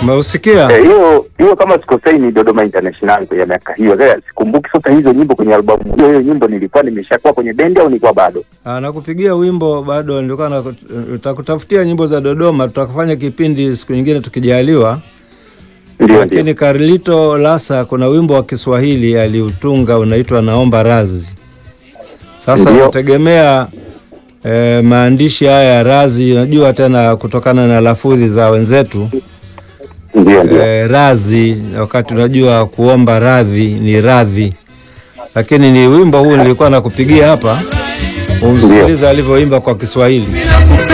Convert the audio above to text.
Umeusikia? Eh, hiyo hiyo kama sikosei ni Dodoma International ya miaka hiyo. Sasa sikumbuki sasa hizo nyimbo kwenye albamu hiyo. Hiyo nyimbo nilikuwa nimeshakuwa kwenye bendi au nilikuwa bado? Ah, nakupigia wimbo bado, nilikuwa na tutakutafutia nyimbo za Dodoma, tutakufanya kipindi siku nyingine tukijaliwa. Ndio, Lakini ndio. Carlito Lasa kuna wimbo wa Kiswahili aliutunga unaitwa Naomba Razi. Sasa Ndio. nategemea eh, maandishi haya ya razi, najua tena kutokana na lafudhi za wenzetu Ndio, ndio. eh, razi, wakati unajua kuomba radhi ni radhi, lakini ni wimbo huu nilikuwa nakupigia hapa, umsikiliza alivyoimba kwa Kiswahili.